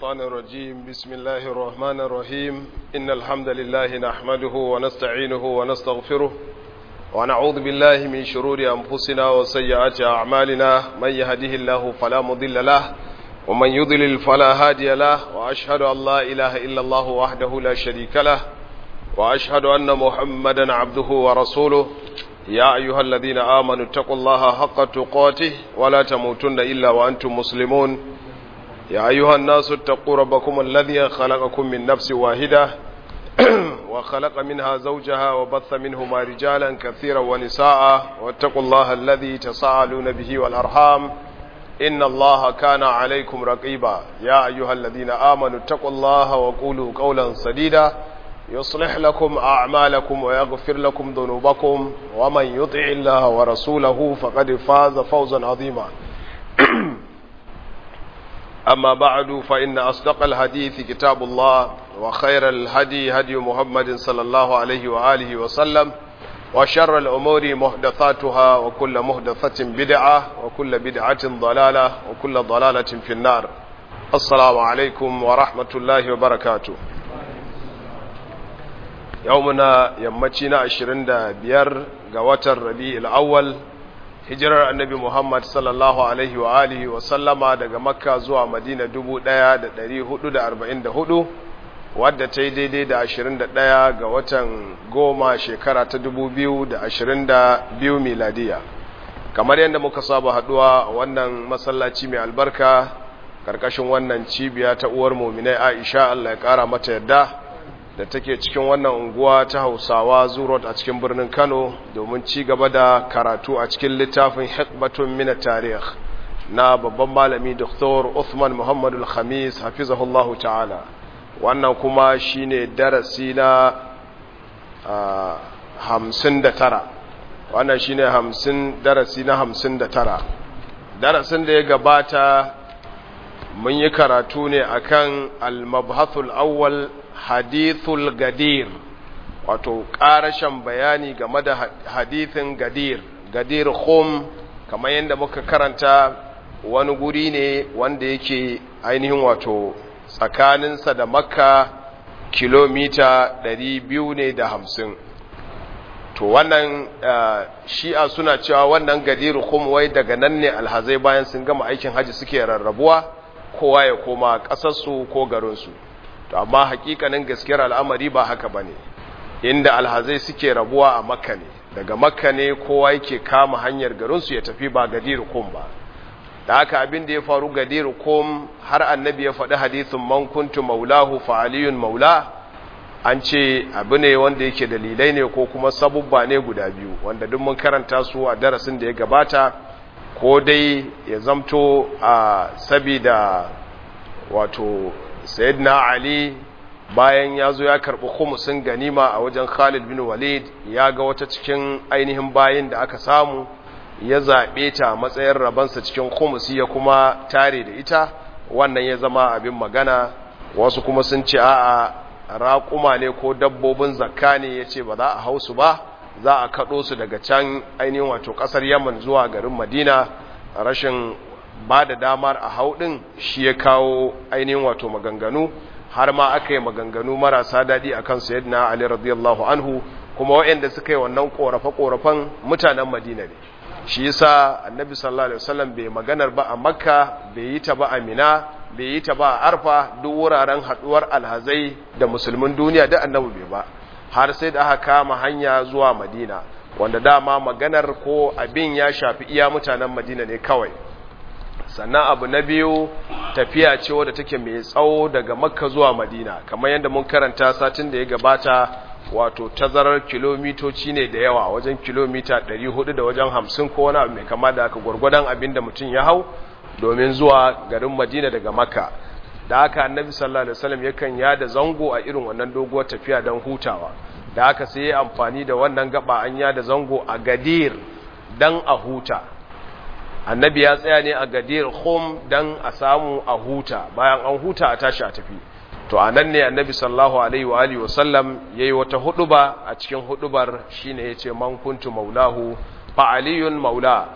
الشيطان الرجيم بسم الله الرحمن الرحيم إن الحمد لله نحمده ونستعينه ونستغفره ونعوذ بالله من شرور أنفسنا وسيئات أعمالنا من يهده الله فلا مضل له ومن يضلل فلا هادي له وأشهد أن لا إله إلا الله وحده لا شريك له وأشهد أن محمدا عبده ورسوله يا أيها الذين آمنوا اتقوا الله حق تقاته ولا تموتن إلا وأنتم مسلمون يا أيها الناس اتقوا ربكم الذي خلقكم من نفس واحدة وخلق منها زوجها وبث منهما رجالا كثيرا ونساء واتقوا الله الذي تساءلون به والأرحام إن الله كان عليكم رقيبا يا أيها الذين آمنوا اتقوا الله وقولوا قولا سديدا يصلح لكم أعمالكم ويغفر لكم ذنوبكم ومن يطع الله ورسوله فقد فاز فوزا عظيما أما بعد فإن أصدق الحديث كتاب الله وخير الهدي هدي محمد صلى الله عليه وآله وسلم وشر الأمور محدثاتها وكل محدثة بدعة وكل بدعة ضلالة وكل ضلالة في النار السلام عليكم ورحمة الله وبركاته يومنا يمتنا عشرين بير قوات الربيع الأول hijirar annabi Muhammad sallallahu Alaihi wa alihi wa sallama daga makka zuwa madina 1444 wadda ta yi daidai da 21 ga watan goma shekara ta 2022 miladiya kamar yadda muka saba haduwa wannan masallaci mai albarka karkashin wannan cibiya ta uwar muminai aisha Allah ya kara mata yadda da take cikin wannan unguwa ta hausawa zurot a cikin birnin kano domin ci gaba da karatu a cikin littafin hikmatun mina tarih na babban malami dr uthman muhammadu khamis hafizahullahu ta'ala wannan kuma shine darasi na hamsin da tara wannan shine hamsin darasi na hamsin da tara darasin da ya gabata mun yi karatu ne akan al-mabhathul awwal hadithul gadir wato ƙarashen bayani game da hadithin gadir gadir khum kamar yadda muka karanta wani guri ne wanda yake ainihin wato tsakaninsa da makka kilomita 200 ne da hamsin to wannan shi'a suna cewa wannan gadir khum wai daga nan ne alhazai bayan sun gama aikin haji suke rarrabuwa kowa ya koma ƙasarsu ko garinsu to amma hakikanin gaskiyar al'amari ba haka bane inda alhazai suke rabuwa a makka ne daga makka ne kowa yake kama hanyar garinsu ya tafi ba gadir kum ba da haka abin da ya faru gadir kum har annabi ya faɗi hadithin man kuntu maulahu fa aliyun maula an ce abu ne wanda yake dalilai ne ko kuma sabubba ne guda biyu wanda duk mun karanta su a darasin da ya gabata ko dai ya zamto a sabida wato sayyidina ali bayan ya zo ya karɓi khumusin ganima a wajen khalid bin walid ya ga wata cikin ainihin bayin da aka samu ya zaɓe ta matsayin rabansa cikin khumusi ya kuma tare da ita wannan ya zama abin magana wasu kuma sun ce a'a raƙuma ne ko dabbobin zakka ne ya ce ba za a hau su ba za a kaɗo su daga can ainihin wato ƙasar yaman zuwa garin madina rashin ba da damar a haudin shi ya kawo ainihin wato maganganu har ma aka yi maganganu marasa daɗi a kan sayyidina Ali radiyallahu anhu kuma waɗanda suka yi wannan ƙorafe-ƙorafen mutanen Madina ne shi yasa annabi sallallahu alaihi wasallam bai maganar ba a Makka bai yi ta ba a Mina bai yi ta ba a Arfa duk wuraren haɗuwar alhazai da musulmin duniya da annabi bai ba har sai da aka kama hanya zuwa Madina wanda dama maganar ko abin ya shafi iya mutanen Madina ne kawai sannan abu na biyu tafiya ce wadda take mai tsawo daga makka zuwa madina kamar yadda mun karanta satin da ya gabata wato tazarar kilomitoci ne da yawa wajen kilomita 400 da wajen 50 ko wani abu mai kama da aka gwargwadon abin da mutum ya hau domin zuwa garin madina daga makka da haka annabi sallallahu alaihi wasallam yakan yada zango a irin wannan doguwar tafiya don hutawa da haka sai ya amfani da wannan gaba an yada zango a gadir dan a huta annabi ya tsaya ne a gadir khum dan a samu a huta bayan an huta a tashi a tafi to anan ne annabi sallallahu alaihi wa alihi wasallam yayi wata huduba a cikin hudubar shine yace man kuntu maulahu fa aliyun maula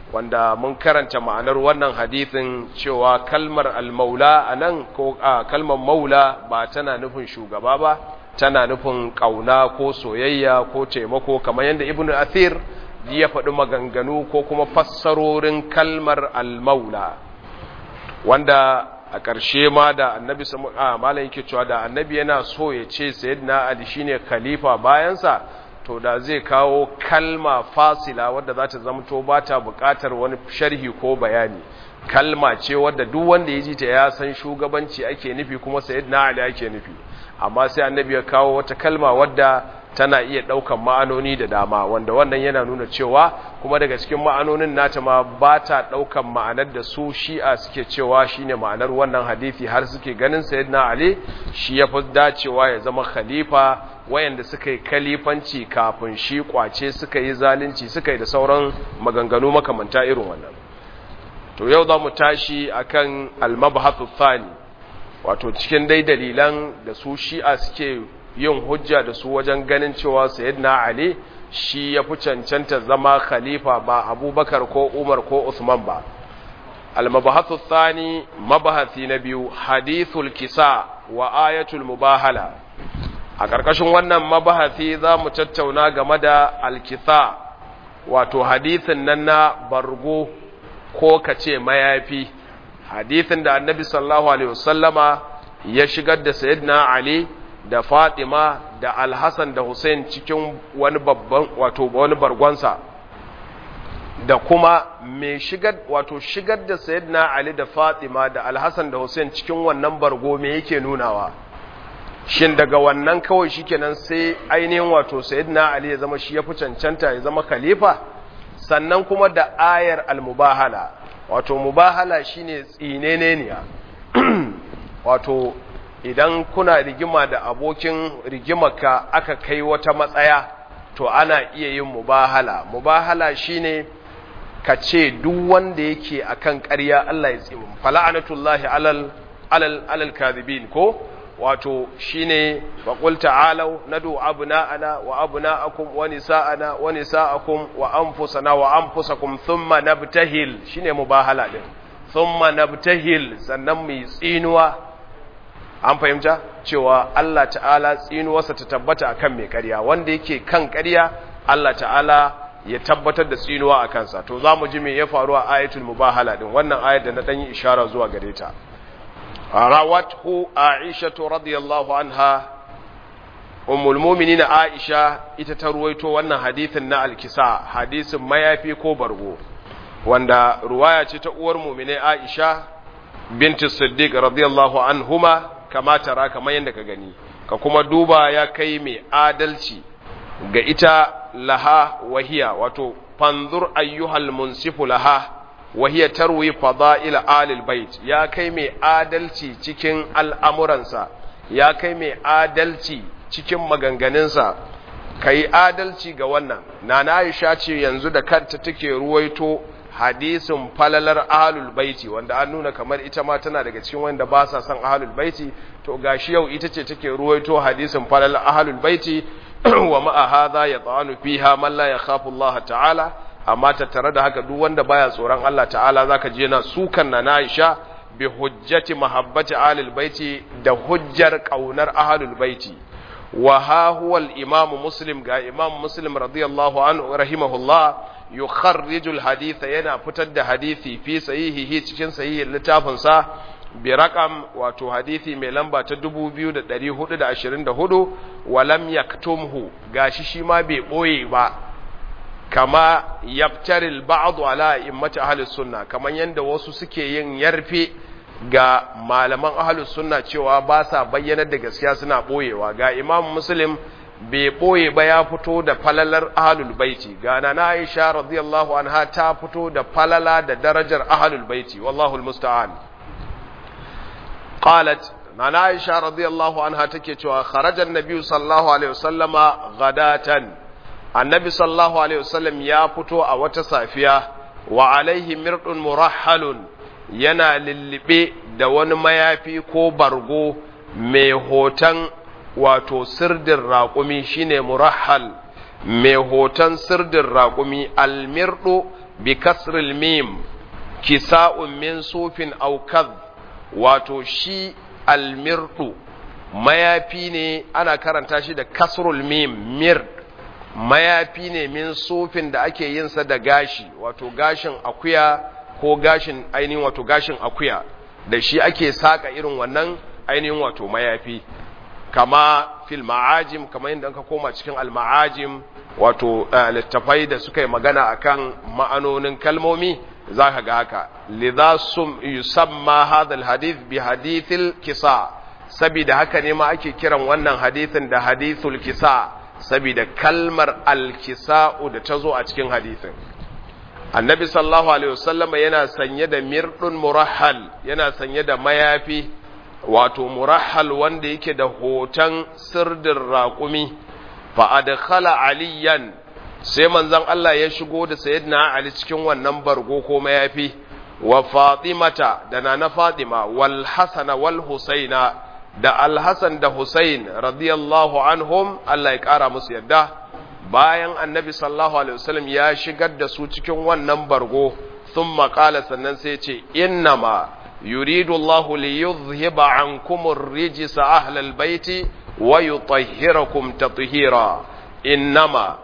wanda mun karanta ma'anar wannan hadithin cewa kalmar almaula a nan ko a kalmar maula ba tana nufin shugaba ba tana nufin ƙauna ko soyayya ko taimako kamar yadda ibn athir ya faɗi maganganu ko kuma fassarorin kalmar almaula wanda a ƙarshe ma da annabi a malam yake cewa da annabi yana so ya ce sayyidina ali shine khalifa bayansa to da zai kawo kalma fasila wadda za ta zamto ba ta buƙatar wani sharhi ko bayani kalma ce wadda duk wanda ya ji ta ya san shugabanci ake nufi kuma sayyidina ali ake nufi amma sai annabi ya kawo wata kalma wadda tana iya ɗaukan ma'anoni da dama wanda wannan yana nuna cewa kuma daga cikin ma'anonin nata ma ba ta ɗaukan ma'anar da su shi'a suke cewa shine ma'anar wannan hadisi har suke ganin sayyidina ali shi ya fi dacewa ya zama khalifa wayanda suka yi kalifanci kafin shi kwace suka yi zalunci suka yi da sauran maganganu makamanta irin wannan to yau za mu tashi akan al-mabhathu thani wato cikin dai dalilan da su shi'a suke yin hujja da su wajen ganin cewa sayyidina ali shi ya fi cancanta zama khalifa ba abubakar ko umar ko usman ba al-mabhathu thani mabahasi na biyu hadithul kisa wa ayatul mubahala a ƙarƙashin wannan mabahasi za mu tattauna game da alkisa wato hadithin nan na bargo ko kace mayafi hadithin da annabi sallallahu alaihi wasallama ya shigar da sayyidina ali da fatima da alhassan da hussein cikin wani babban wato wani bargonsa da kuma mai shigar wato shigar da sayyidina ali da fatima da alhassan da hussein cikin wannan bargo me yake nunawa shin daga wannan kawai shikenan sai ainihin wato sayyidina ali ya zama shi ya fi cancanta ya zama khalifa sannan kuma da ayar almubahala wato mubahala shine tsineneniya wato idan kuna rigima da abokin rigimarka aka kai wata matsaya to ana iya yin mubahala mubahala shine ka ce duk wanda yake akan ƙarya Allah ya tsimu fala'anatullahi alal alal alal kadhibin ko wato shine wa qul ta'alu nadu abna'ana wa abna'akum wa nisa'ana wa nisa'akum wa anfusana wa anfusakum thumma nabtahil shine mubahala din thumma nabtahil sannan mu tsinuwa an fahimta cewa Allah ta'ala tsinuwarsa ta tabbata akan mai ƙarya wanda yake kan ƙarya Allah ta'ala ya tabbatar da tsinuwa a kansa to za mu ji me ya faru a ayatul mubahala din wannan ayar da na ɗan yi ishara zuwa gare ta rawathu aisha radiyallahu anha ummul mu'minin aisha ita ta ruwaito wannan hadithin na alkisa hadisin mayafi ko bargo wanda ruwaya ce ta uwar mu'mine aisha binti siddiq radiyallahu anhuma kama tara kamar yadda ka gani ka kuma duba ya kai mai adalci ga ita laha wahiya wato fanzur ayyuhal munsifu laha wahiya tarwi fada'il alil bait ya kai mai adalci cikin al'amuransa ya kai mai adalci cikin maganganunsa kai adalci ga wannan nana Aisha ce yanzu da kanta take ruwaito hadisin falalar ahlul baiti wanda an nuna kamar ita ma tana daga cikin wanda ba sa son ahlul baiti to gashi yau ita ce take ruwaito hadisin falalar ahlul baiti wa ma'a hadha yata'anu fiha man la yakhafu Allah ta'ala amma tattare da haka duk wanda baya tsoron Allah ta'ala zaka je na sukan na Aisha bi hujjati mahabbati ahlul baiti da hujjar kaunar ahlul baiti wa ha huwa al-imam muslim ga imam muslim radiyallahu anhu rahimahullah yukharriju al-hadith yana fitar da hadisi fi sahihihi cikin sahihin littafin sa bi raqam wato hadisi mai lamba ta 2424 wa lam yaktumhu gashi shi ma bai boye ba kama yaftaril ba'd ala immati ahli sunna kaman yanda wasu suke yin yarfe ga malaman ahli sunna cewa ba sa bayyana da gaskiya suna boyewa ga imam muslim bai boye ba ya fito da falalar ahlul baiti ga nana aisha radiyallahu anha ta fito da falala da darajar ahlul baiti wallahu almusta'an qalat nana aisha radiyallahu anha take cewa kharaja an-nabi sallallahu alaihi wasallama ghadatan annabi sallallahu alaihi wasallam ya fito a wata safiya wa alaihi mirdun murahhalun yana lullube da wani mayafi ko bargo mai hoton wato sirdin raƙumi shine murahhal mai hoton sirdin raƙumi almirdu bi kasril mim kisa'un min sufin aw kadh wato shi almirdu mayafi ne ana karanta shi da kasrul mim mir mayafi ne min sufin da ake yin sa da gashi wato gashin akuya ko gashin ainihin wato gashin akuya da shi ake saka irin wannan ainihin wato mayafi kama fil ma'ajim kama yadda ka koma cikin al-ma'ajim wato littafai da suka yi magana akan ma'anonin kalmomi za ka ga haka lidha sum yusamma hadha al-hadith bi hadithil kisa saboda haka ne ma ake kiran wannan hadithin da hadithul kisa saboda kalmar al-kisa'u da ta zo a cikin hadithin annabi sallallahu alaihi wasallama yana sanye da mirdun murahhal yana sanye da mayafi wato murahhal wanda yake da hoton sirdin raƙumi fa adkhala aliyan sai manzon Allah ya shigo da sayyidina Ali cikin wannan bargo ko mayafi wa fatimata da nana fatima wal hasana wal husaina da al hasan da husain radiyallahu anhum Allah ya kara musu yadda bayan annabi sallallahu alaihi wasallam ya shigar da su cikin wannan bargo thumma qala sannan sai ce innama yuridu Allahu li yuzhiba ankum ar-rijsa ahlal baiti wa yutahhirakum tatheera innama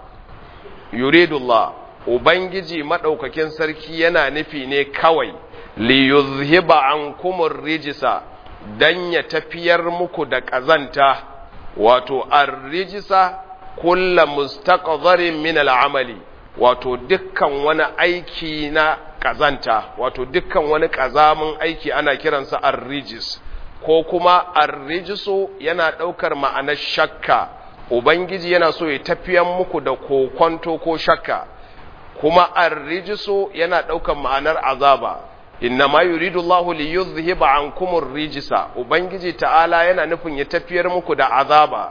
yuridu Allah ubangiji madaukakin sarki yana nufi ne kawai li yuzhiba ankum ar-rijsa dan ya tafiyar muku da kazanta wato ar-rijsa kulla mustaqdharin min al'amali wato dukkan wani aiki na kazanta wato dukkan wani kazamin aiki ana kiransa ar-rijis ko kuma ar-rijisu yana daukar ma'anar shakka ubangiji yana so ya tafiyan muku da kokonto ko shakka kuma ar-rijisu yana daukar ma'anar azaba inna ma yuridu Allahu li yuzhiba ankum ar-rijisa ubangiji ta'ala yana nufin ya tafiyar muku da azaba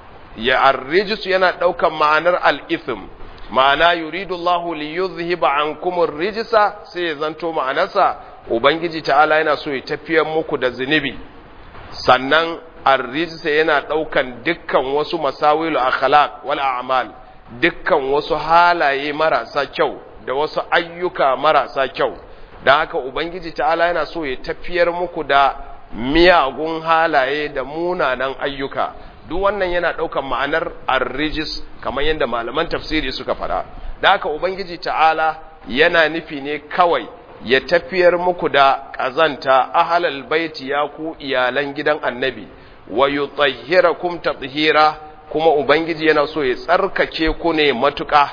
ya arrijisu yana ɗaukan ma'anar al'ithim ma'ana yuridu Allahu li yuzhiba ankum ar-rijsa sai ya zanto ma'anarsa ubangiji ta'ala yana so ya tafiyar muku da zunubi sannan ar-rijsa yana ɗaukan dukkan wasu masawilu akhlaq wal a'mal dukkan wasu halaye marasa kyau da wasu ayyuka marasa kyau dan haka ubangiji ta'ala yana so ya tafiyar muku da miyagun halaye da munanan ayyuka duk wannan yana ɗaukan ma'anar arrijis kamar yadda malaman tafsiri suka fara da haka ubangiji ta'ala yana nufi ne kawai ya tafiyar muku da ƙazanta ahalal baiti ya ku iyalan gidan annabi wa yutahhirakum tathira kuma ubangiji yana so ya tsarkake ku ne matuƙa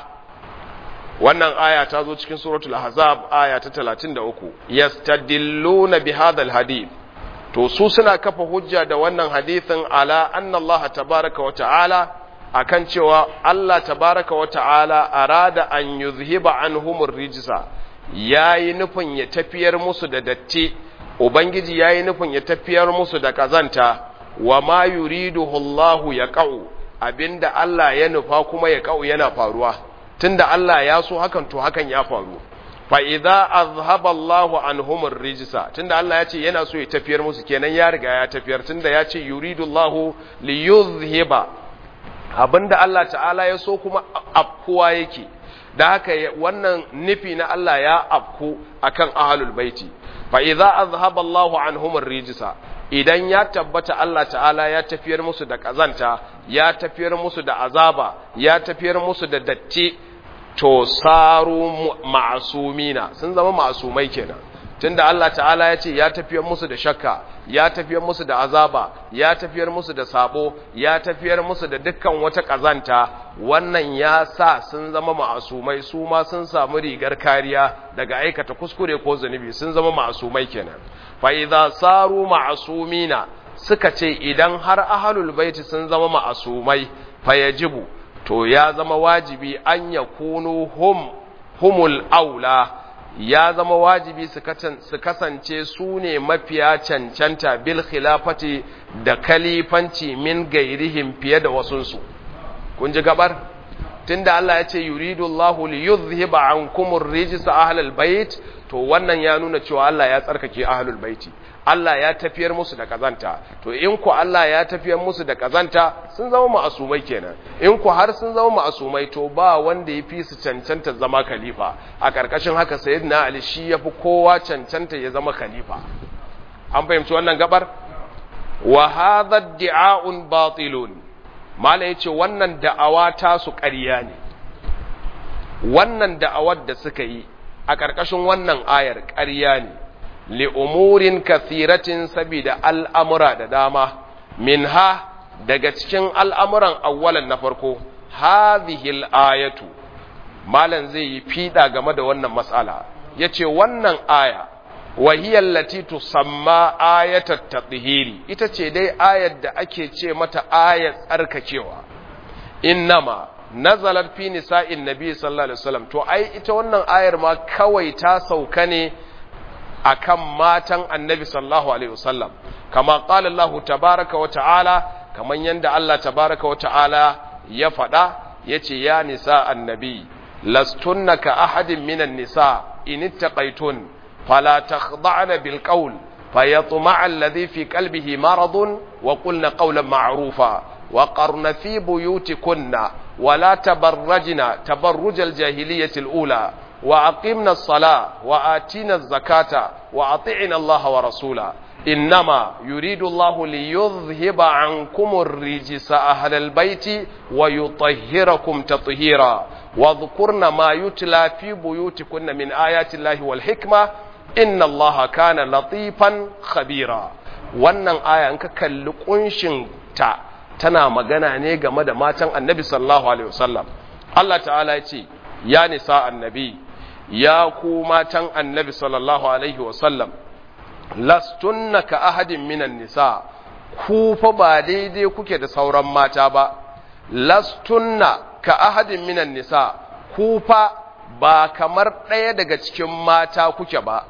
wannan aya ta zo cikin suratul ahzab aya ta 33 yastadilluna bi hadha hadith to su suna kafa hujja da wannan hadithin ala anna Allah tabaraka wa ta'ala akan cewa Allah tabaraka wa ta'ala arada an yuzhiba anhumur rijsa yayi nufin ya tafiyar musu da datti ubangiji yayi nufin ya tafiyar musu da kazanta wa ma yuriduhu Allah ya qau abinda Allah ya nufa kuma ya qau yana faruwa tunda Allah ya so hakan to hakan ya faru fa idza azhaba Allahu anhum ar-rijsa tunda Allah ya ce yana so ya tafiyar musu kenan ya riga ya tafiyar tunda ya ce yuridu Allahu li yuzhiba abinda Allah ta'ala ya so kuma afkuwa yake da haka wannan nufi na Allah ya afku akan ahlul baiti fa idza azhaba Allahu anhum ar-rijsa idan ya tabbata Allah ta'ala ya tafiyar musu da kazanta ya tafiyar musu da azaba ya tafiyar musu da datti to saru ma'asumina sun zama ma'asumai kenan tunda Allah ta'ala ya ce ya tafiyar musu da shakka ya tafiyar musu da azaba ya tafiyar musu da sabo ya tafiyar musu da dukkan wata kazanta wannan ya sa sun zama ma'asumai su ma sun samu rigar kariya daga aikata kuskure ko zunubi sun zama ma'asumai kenan fa idza saru ma'asumina suka ce idan har ahlul baiti sun zama ma'asumai fa yajibu to ya zama wajibi an ya kunu hum humul aula ya zama wajibi su kasance su ne mafiya cancanta bil khilafati da kalifanci min gairihim fiye da wasunsu kun ji gabar tunda Allah ya ce yuridu Allahu li yuzhiba ankum ar-rijsa ahlal bait to wannan ya nuna cewa Allah ya tsarkake ahlul baiti Allah ya tafiyar musu da kazanta to in ku Allah ya tafiyar musu da kazanta sun zama ma'asumai kenan in ku har sun zama ma'asumai to ba wanda ya fi su cancanta zama khalifa a karkashin haka sayyidina Ali shi yafi kowa cancanta ya zama khalifa an fahimci wannan gabar wa hadha di'a'un batilun mala yace wannan da'awa ta su ƙarya ne wannan da'awar da suka yi a ƙarƙashin wannan ayar ƙarya ne li'umurin kathiratin sabida al'amura da dama min ha daga cikin al'amuran awwalan na farko hazihil ayatu malan zai yi fiɗa game da wannan matsala ya ce wannan aya wahiyar lati tusamma ayatar taɗihiri ita ce dai ayar da ake ce mata ayar tsarkakewa innama nazalar fi nisa'in nabi sallallahu alaihi wasallam to ai ita wannan ayar ma kawai ta sauka ne akan matan annabi sallallahu alaihi wasallam kama qala Allah tabaaraka wa ta'ala kaman yanda Allah tabaaraka wa ta'ala ya faɗa yace ya nisa annabi lastunna ka ahadin minan nisa in ittaqaytun fala takhda'na bil qawl fayatma'a alladhi fi qalbihi maradun wa qulna qawlan ma'rufa وقرن في بيوتكن ولا تبرجن تبرج الجاهلية الأولى وأقمنا الصلاة وآتينا الزكاة وأطعنا الله ورسوله إنما يريد الله ليذهب عنكم الرجس أهل البيت ويطهركم تطهيرا واذكرن ما يتلى في بيوتكن من آيات الله والحكمة إن الله كان لطيفا خبيرا wannan aya in ka kalli kunshin ta tana magana ne game da matan annabi sallallahu alaihi wasallam Allah ta'ala ya ce ya nisa annabi ya ku matan annabi sallallahu alaihi wasallam lastunna ka ahadin minan nisa ku fa ba daidai kuke da sauran mata ba lastunna ka ahadin minan nisa ku fa ba kamar ɗaya daga cikin mata kuke ba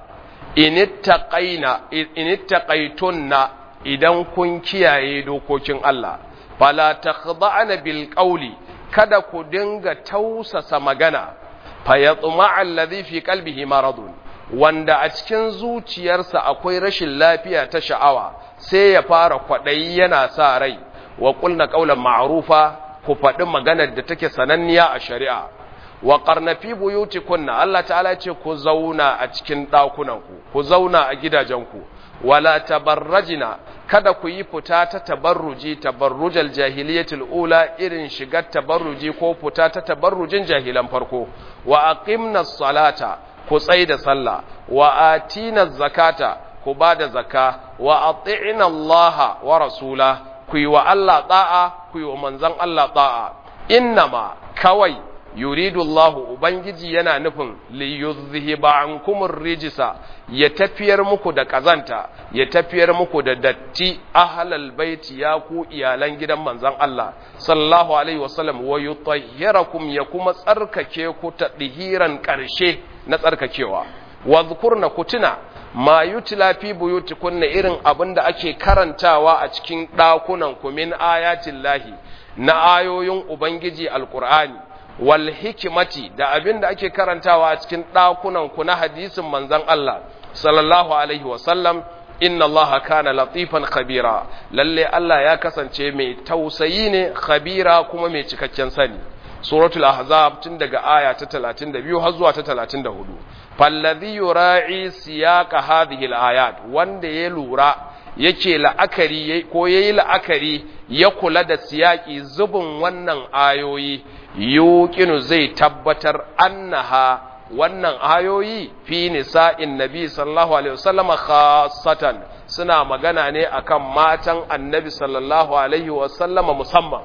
inittaqaina inittaqaitunna idan kun kiyaye dokokin Allah fala takhda'na bil qawli kada ku dinga tausasa magana fayatma alladhi fi qalbihi maradun wanda a cikin zuciyarsa akwai rashin lafiya ta sha'awa sai ya fara kwadayi yana sa rai wa qulna qawlan ma'rufa ku faɗi maganar da take sananniya a shari'a wa qarna fi buyutikunna Allah ta'ala ce ku zauna a cikin ɗakunanku ku zauna a gidajenku wala tabarrajina kada ku yi fita ta tabarruji tabarrujal jahiliyatul ula irin shigar tabarruji ko fita ta tabarrujin jahilan farko wa aqimna salata ku tsai da sallah wa atina zakata ku ba da zaka wa ati'na Allah wa rasula ku yi wa Allah ta'a ku yi wa manzon Allah ta'a innama kawai yuridu Allah ubangiji yana nufin li yuzhiba ankum rijisa ya tafiyar muku da kazanta ya tafiyar muku da datti ahlal baiti ya ku iyalan gidan manzon Allah sallallahu alaihi wasallam wa yutahhirakum ya kuma tsarkake ku ta dihiran karshe na tsarkakewa wa dhkurna kutuna ma yutla fi buyutikunna irin abinda ake karantawa a cikin dakunan ku min ayatin lahi na ayoyin ubangiji alqur'ani wal hikimati da abin da ake karantawa a cikin ɗakunan ku na hadisin manzon Allah sallallahu alaihi wasallam inna Allah kana latifan khabira lalle Allah ya kasance mai tausayi ne khabira kuma mai cikakken sani suratul ahzab tun daga aya ta 32 har zuwa ta 34 falladhi yura'i siyaqa hadhihi alayat wanda ya lura yake la'akari ko yayi la'akari ya kula da siyaki zubin wannan ayoyi yuqinu zai tabbatar annaha wannan ayoyi fi nisa'in nabi sallallahu alaihi wasallam khassatan suna magana ne akan matan annabi sallallahu alaihi wasallam musamman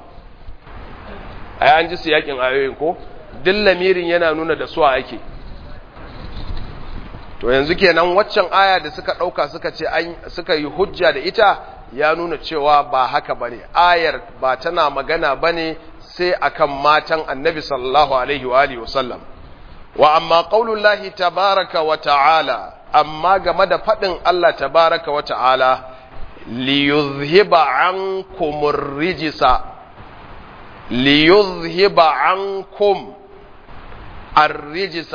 ai an ji siyakin ayoyin ko duk lamirin yana nuna da su ake to yanzu kenan waccan aya da suka dauka suka ce an suka yi hujja da ita ya nuna cewa ba haka bane ayar ba tana magana bane sai akan matan annabi sallallahu alaihi wa alihi wasallam wa amma qaulullahi tabaraka wa ta'ala amma game da fadin Allah tabaraka wa ta'ala li yuzhiba ankumur rijsa li yuzhiba ankum ar-rijsa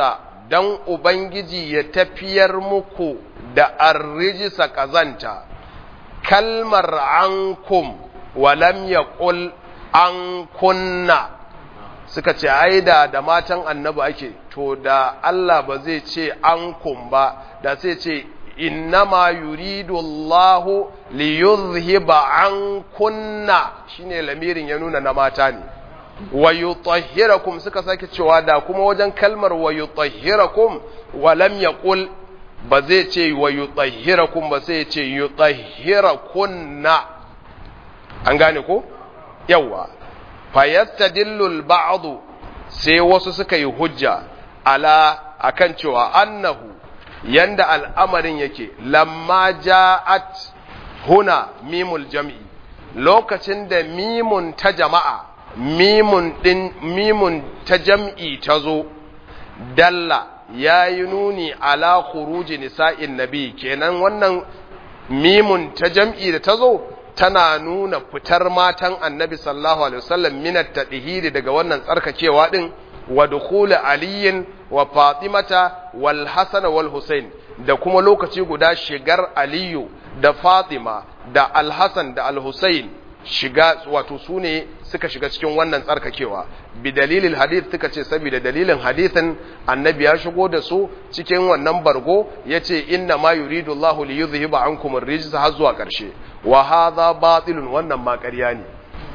dan ubangiji ya tafiyar muku da arrijisa kazanta kalmar ankum walam yaqul an kunna suka ce aida da matan annabi ake to da Allah ba zai ce ankum ba da sai ce innama yuridu Allah li yuzhiba ankunna shine lamirin ya nuna na mata ne wa yutahhirakum suka sake cewa da kuma wajen kalmar wa yutahhirakum wa lam yaqul ba zai ce wa yutahhirakum ba sai ya ce yutahhirakunna an gane ko yawa fayastadillu al-ba'd sai wasu suka yi hujja ala akan cewa annahu yanda al'amarin yake lamma ja'at huna mimul jam'i lokacin da mimun ta jama'a mimun din mimun ta jam'i ta zo dalla ya yi nuni ala khuruji nisa'in nabi kenan wannan mimun ta jam'i da ta zo tana nuna fitar matan annabi sallallahu alaihi wasallam minat tadhiri daga wannan tsarkakewa din wa dukhul aliyin wa fatimata wal hasan wal husain da kuma lokaci guda shigar aliyu da fatima da al hasan da al husain shiga wato su ne suka shiga cikin wannan tsarkakewa bi dalilin hadith suka ce saboda dalilin hadithin annabi ya shigo da su cikin wannan bargo yace inna ma yuridu Allahu li yuzhiba ankum ar-rijsa har zuwa karshe wa hadha batilun wannan ma ƙarya ne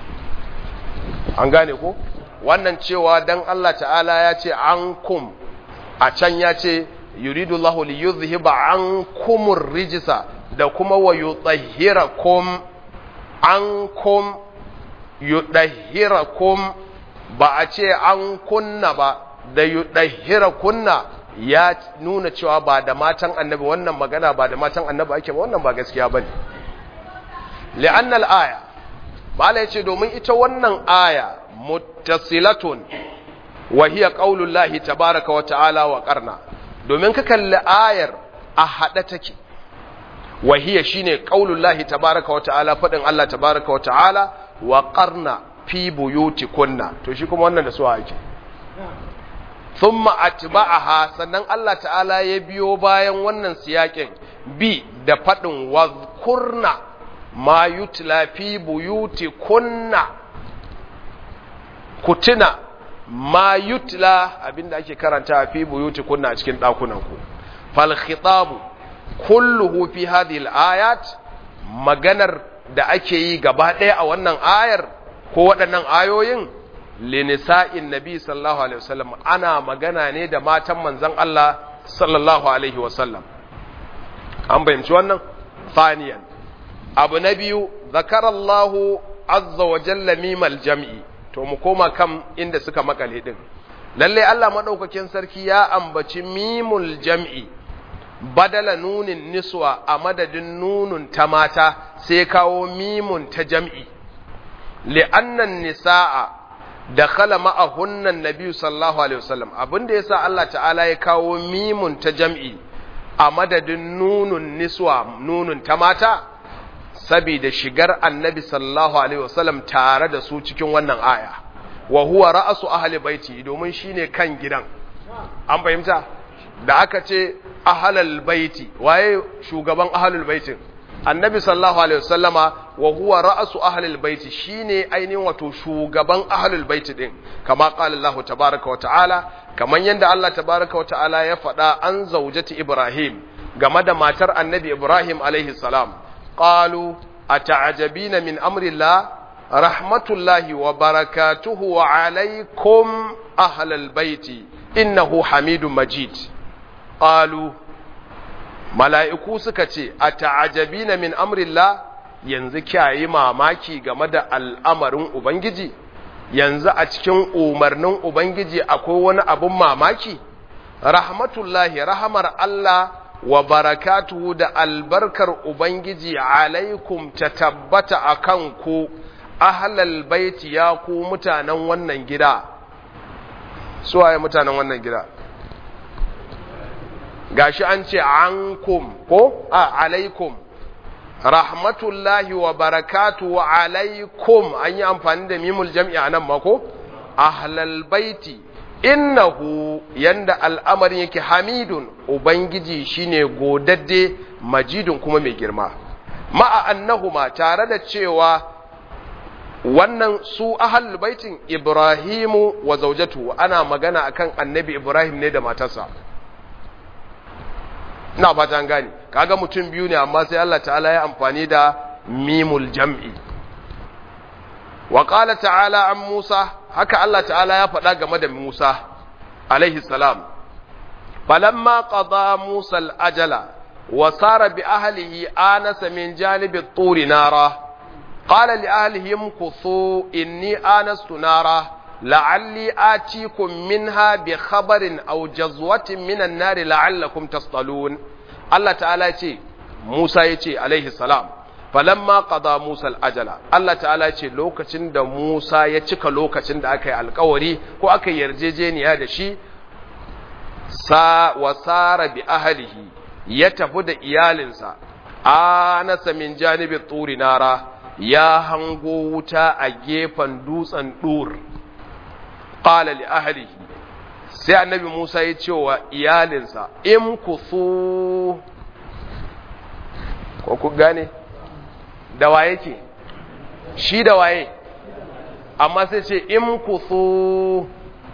an gane ko wannan cewa dan Allah ta'ala ya ce ankum a can ya ce yuridu Allahu li yuzhiba ankum ar-rijsa da kuma wa yutahhirakum ankum yudahhirakum ba a ce an kunna ba da yudahhirakunna ya nuna cewa ba da matan annabi wannan magana ba da matan annabi ake ba wannan ba gaskiya bane li'anna al-aya bala yace domin ita wannan aya muttasilatun wa hiya qaulullahi tabaaraka wa ta'ala wa qarna domin ka kalli ayar a hada take wa hiya shine qaulullahi tabaaraka wa ta'ala fadin Allah tabaaraka wa ta'ala wa qarna fi buyutikunna to shi kuma wannan da su ake thumma atba'aha sannan Allah ta'ala ya biyo bayan wannan siyakin bi da fadin wazkurna ma yutla fi buyutikunna kutina ma yutla abinda ake karanta fi buyutikunna a cikin dakunan ku fal khitabu kulluhu fi hadhihi al-ayat maganar da ake yi gaba ɗaya a wannan ayar ko waɗannan ayoyin linisa'in nabi sallallahu alaihi wasallam ana magana ne da matan manzon Allah sallallahu alaihi wasallam an bayyana wannan faniyan abu na biyu zakarallahu azza wa jalla mimal jam'i to mu koma kan inda suka makale din lalle Allah madaukakin sarki ya ambaci mimul jam'i badala nunin niswa a madadin nunun ta mata sai kawo mimun ta jam'i li'annan nisa'a da khala ma'ahunnan nabi sallallahu alaihi wasallam abinda yasa Allah ta'ala ya kawo mimun ta jam'i a madadin nunun niswa nunun ta mata saboda shigar annabi sallallahu alaihi wasallam tare da su cikin wannan aya wa huwa ra'su ahli baiti domin shine kan gidan an fahimta da aka ce ahlal baiti waye shugaban ahlul baitin annabi sallallahu alaihi wasallama wa huwa ra'su ahlil baiti shine ainihin wato shugaban ahlul baiti din kama qala Allah tabaaraka wa ta'ala kaman yanda Allah tabaaraka wa ta'ala ya faɗa an zaujati Ibrahim game da matar annabi Ibrahim alaihi salam qalu ata'jabina min amri Allah rahmatullahi wa barakatuhu alaikum ahlal baiti innahu hamidun majid qalu mala'iku suka ce a ta'ajabi na min amrillah yanzu kyayi mamaki game da al'amarin Ubangiji, yanzu a cikin umarnin Ubangiji akwai wani abin mamaki? Rahmatullahi, rahamar Allah wa barakatuhu da albarkar Ubangiji alaikum ta tabbata a kanku, ahlal baiti ya ku mutanen wannan gida. Suwaye mutanen wannan gida? gashi an ce ankum ko a alaikum rahmatullahi wa barakatu wa alaikum an yi amfani da mimul jam'i a nan mako ahlal baiti innahu yanda al'amarin yake hamidun ubangiji shine godadde majidun kuma mai girma ma'a annahuma tare da cewa wannan su ahal baitin ibrahimu wa zaujatu ana magana akan annabi ibrahim ne da matarsa ina fata an gane kaga mutum biyu ne amma sai Allah ta'ala ya amfani da mimul jam'i wa qala ta'ala an Musa haka Allah ta'ala ya faɗa game da Musa alaihi salam falamma qada Musa al-ajala wa sara bi ahlihi anasa min janibi at-turi nara qala li ahlihim kuthu inni anastu nara la'alli atikum minha bi khabarin aw jazwatin minan nari la'allakum tastalun Allah ta'ala ce Musa yace alaihi salam falamma qada Musa al-ajala Allah ta'ala ce lokacin da Musa ya cika lokacin da aka yi alkawari ko aka yarjejeniya da shi sa wasara bi ahlihi ya tafi da iyalinsa anasa min janibi turi nara ya hango wuta a gefen dutsen dur qala li ahlihi sai annabi Musa ya ce wa iyalinsa in kusu ko ku gane da waye ke shi da waye amma sai ce in kusu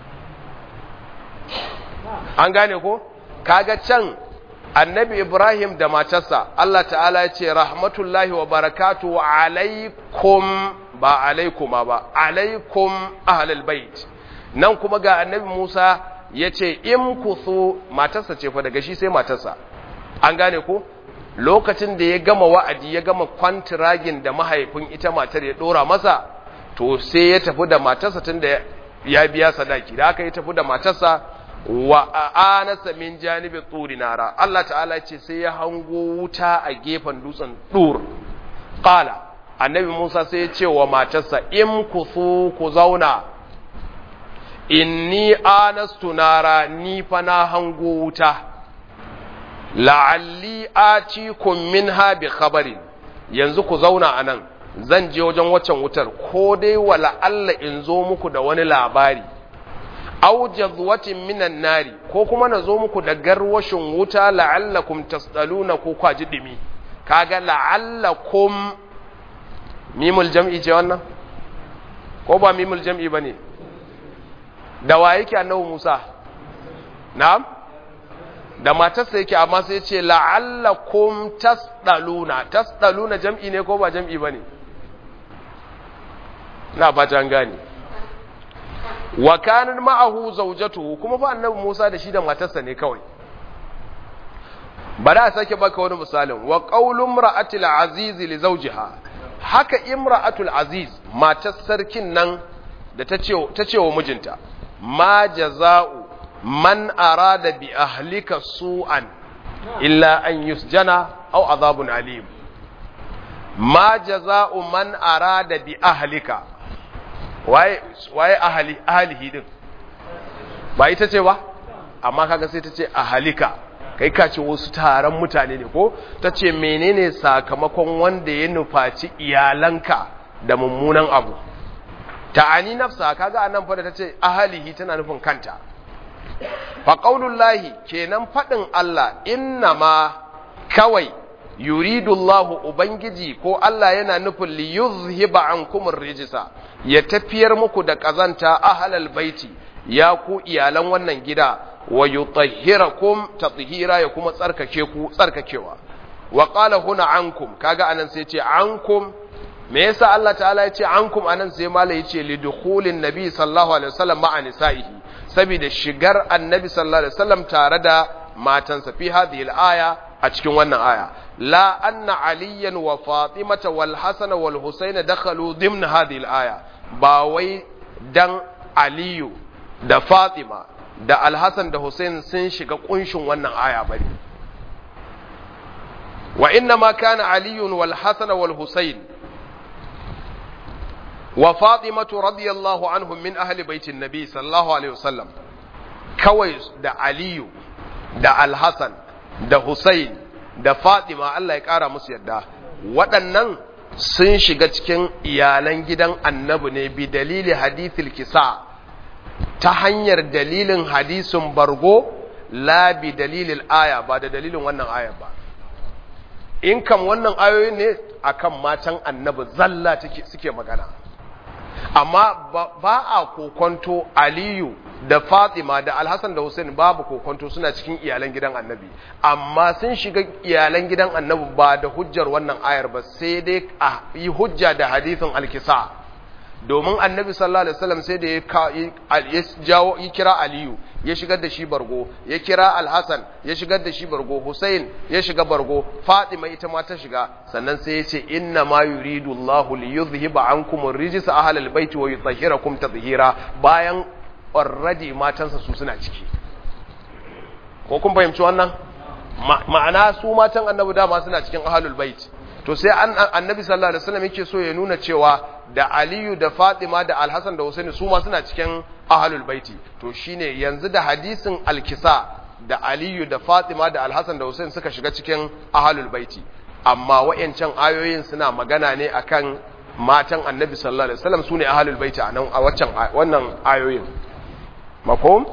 an gane ko kaga can annabi Ibrahim da matarsa Allah ta'ala ya ce rahmatullahi wa barakatu alaikum ba alaikuma ba alaikum ahlul bait nan kuma ga annabi Musa ya ce in kusu matarsa ce fa daga shi sai matarsa an gane ko lokacin da ya gama wa'adi ya gama kwantiragin da mahaifin ita matar ya dora masa to sai ya tafi da matarsa tun da ya biya sadaki da aka yi tafi da matarsa wa anasa min janibi tsuri nara Allah ta'ala ce sai ya hango wuta a gefen dutsen dur qala annabi Musa sai ya ce wa matarsa in kusu ku zauna inni anastu nara ni fa na hango wuta la'alli atikum minha bi khabarin yanzu ku zauna anan zan je wajen waccan wutar ko dai wala Allah in zo muku da wani labari aw jazwatin minan nari ko kuma na zo muku da garwashin wuta la'allakum tasdaluna ko kwaji dimi kaga la'allakum mimul jam'i ce wannan ko ba mimul jam'i bane da wa yake annabi Musa na'am da matarsa yake amma sai ce la'allakum tasdaluna tasdaluna jam'i ne ko ba jam'i bane na fata an gane wa kanan ma'ahu zawjatuhu kuma fa annabi Musa da shi da matarsa ne kawai bari a sake baka wani misalin wa qaulu imra'atil aziz li zawjiha haka imra'atul aziz matar sarkin nan da ta ce ta ce wa mijinta ma jaza'u man arada bi ahlika su'an illa an yusjana aw azabun alim ma jaza'u man arada bi ahlika waye waye ahli ahlihi din ba ita ce ba amma kaga sai ta ce ahlika kai ka ce wasu taron mutane ne ko ta ce menene sakamakon wanda ya nufaci iyalanka da mummunan abu ta'ani nafsa kaga anan fa da tace ahlihi tana nufin kanta fa qaulullahi kenan fadin Allah innama kawai yuridu Allah ubangiji ko Allah yana nufin li yuzhiba ankum rijsa ya tafiyar muku da kazanta ahlal baiti ya ku iyalan wannan gida wa yutahhirakum tathira ya kuma tsarkake ku tsarkakewa wa qala huna ankum kaga anan sai ce ankum me yasa Allah ta'ala ya ce ankum anan sai mala ya ce lidukhulin nabi sallallahu alaihi wasallam ma'a nisa'ihi saboda shigar annabi sallallahu alaihi wasallam tare da matansa fi hadhihi al-aya a cikin wannan aya la anna aliyan wa fatimata wal hasan wal husayn dakhalu dimna hadhihi al-aya ba wai dan aliyu da fatima da al-hasan da husayn sun shiga kunshin wannan aya bane wa inna ma kana aliyun wal hasan wal husayn wa fatimatu radiyallahu anhum min ahli baitin nabi sallallahu alaihi wasallam kawai da aliyu da alhassan da Hussein da Fatima Allah ya ƙara musu yadda waɗannan sun shiga cikin iyalan gidan annabi ne bi dalili hadithil kisa ta hanyar dalilin hadisin bargo la bi dalilil aya ba da dalilin wannan ayar ba in kam wannan ayoyin ne akan matan annabi zalla suke magana amma ba a kokonto aliyu da fatima da alhassan da hussein babu kokonto suna cikin iyalan gidan annabi amma sun shiga iyalan gidan annabi ba da hujjar wannan ayar ba sai dai a yi hujja da hadithin alkisa domin annabi sallallahu alaihi wasallam sai da ya jawo ya kira aliyu ya shigar da shi bargo ya kira alhassan ya shigar da shi bargo hussein ya shiga bargo fatima ita ma ta shiga sannan sai ya ce inna ma yuridu allahu li yuzhiba ankum ar-rijsa ahlal baiti wa yutahhirakum tatheera bayan already matansa su suna ciki ko kun fahimci wannan ma'ana su matan annabi dama suna cikin ahlul bait to sai annabi sallallahu alaihi wasallam yake so ya nuna cewa da aliyu da fatima da alhassan da husaini su ma suna cikin ahlul baiti to shine yanzu da hadisin alkisa da aliyu da fatima da alhassan da husaini suka shiga cikin ahlul baiti amma wayancan ayoyin suna magana ne akan matan annabi sallallahu alaihi wasallam sune ahlul baiti a nan a waccan wannan ayoyin mafhum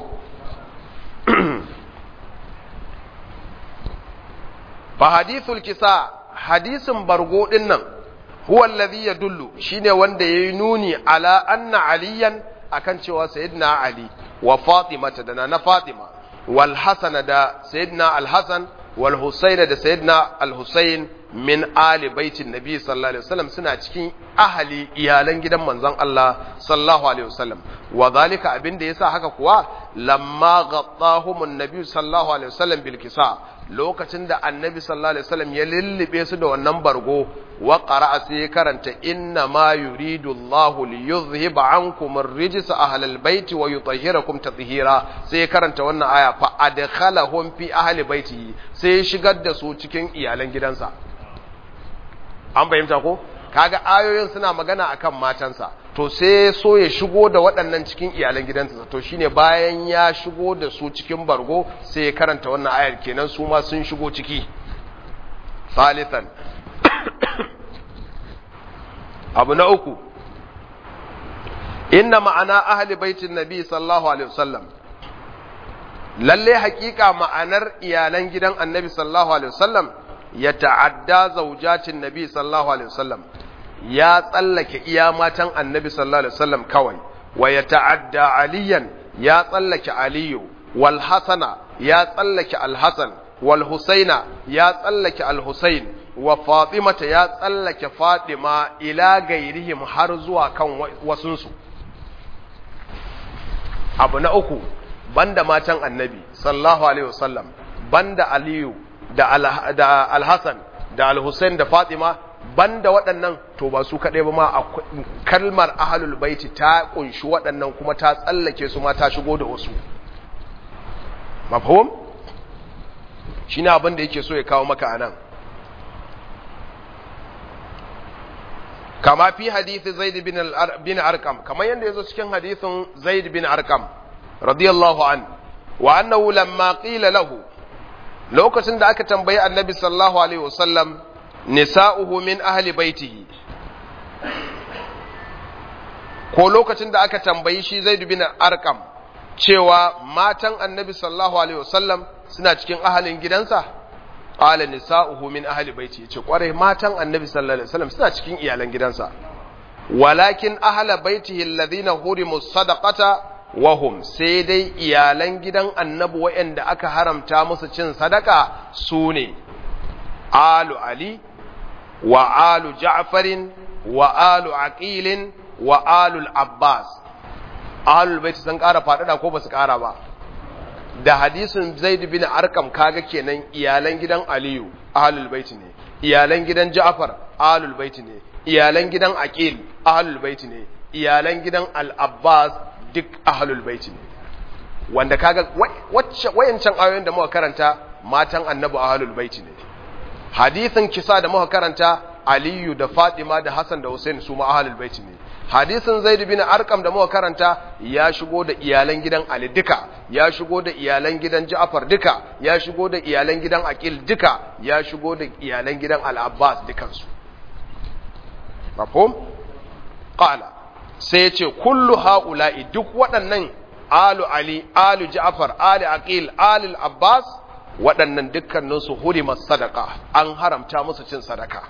fa hadithul kisa hadisin bargo din nan huwa alladhi yadullu shine wanda yayi nuni ala anna aliyan akan cewa sayyidina ali wa fatima da na fatima wal hasan da sayyidina al hasan wal husayn da sayyidina al husayn min ali baitin nabi sallallahu alaihi wasallam suna cikin ahali iyalan gidan manzon Allah sallallahu alaihi wasallam wa zalika abinda yasa haka kuwa lamma ghattahum an-nabi sallallahu alaihi wasallam bil kisa lokacin da annabi sallallahu alaihi wasallam ya lullube su da wannan bargo wa qara'a sai karanta inna ma yuridu Allahu li yuzhiba ankum ar-rijsa ahlal baiti wa yutahhirakum tatheera sai karanta wannan aya fa adkhalahum fi ahli baiti sai shigar da su cikin iyalan gidansa an fahimta ko kaga ayoyin suna magana akan matansa to sai so ya shigo da waɗannan cikin iyalan gidansa to shine bayan ya shigo da su cikin bargo sai ya karanta wannan ayar kenan su ma sun shigo ciki salisan abu na uku inna ma'ana ahli baitin nabi sallallahu alaihi wasallam lalle hakika ma'anar iyalan gidan annabi sallallahu alaihi wasallam ya ta'adda zaujatin nabi sallallahu alaihi wasallam ya tsallake iya matan annabi sallallahu alaihi wasallam kawai wa ya ta'adda aliyan ya tsallake aliyu wal hasana ya tsallake al hasan wal husaina ya tsallake al husain wa fatimata ya tsallake fatima ila gairihim har zuwa kan wasunsu abu na uku banda matan annabi sallallahu alaihi wasallam banda aliyu da al-Hassan da al-Hussein da Fatima banda waɗannan to ba su kaɗai ba ma kalmar ahlul baiti ta kunshi waɗannan kuma ta tsallake su ma ta shigo da wasu mafhum shine abin da yake so ya kawo maka anan kama fi hadithi Zaid bin bin Arqam kamar yanda yazo cikin hadithin Zaid bin Arqam radiyallahu an wa annahu lamma qila lahu lokacin da aka tambayi annabi sallallahu alaihi wasallam nisa'uhu min ahli baitihi ko lokacin da aka tambayi shi Zaid bin Arqam cewa matan annabi sallallahu alaihi wasallam suna cikin ahalin gidansa qala nisa'uhu min ahli baiti yace kwarai matan annabi sallallahu alaihi wasallam suna cikin iyalan gidansa walakin ahla baitihi alladhina hurimu sadaqata wahum sai dai iyalan gidan annabi waɗanda aka haramta musu cin sadaka su ne alu ali wa alu ja'farin wa alu aqilin wa alu abbas ahlul baiti sun ƙara faɗaɗa ko ba su ƙara ba da hadisin zaid bin arkam kaga kenan iyalan gidan aliyu ahlul baiti ne iyalan gidan ja'far ahlul baiti ne iyalan gidan aqil ahlul baiti ne iyalan gidan al-abbas duk ahlul baiti ne wanda kaga wacce wayancan ayoyin da muka karanta matan annabi ahlul baiti ne hadisin kisa da muka karanta aliyu da fatima da hasan da husain su ma ahlul baiti ne hadisin zaid bin arqam da muka karanta ya shigo da iyalan gidan ali duka ya shigo da iyalan gidan ja'far duka ya shigo da iyalan gidan aqil duka ya shigo da iyalan gidan al-abbas dukansu mafhum qala sai ya ce kullu ha'ula'i duk waɗannan alu ali alu ja'far ali aqil ali abbas waɗannan dukkaninsu hurima sadaka an haramta musu cin sadaka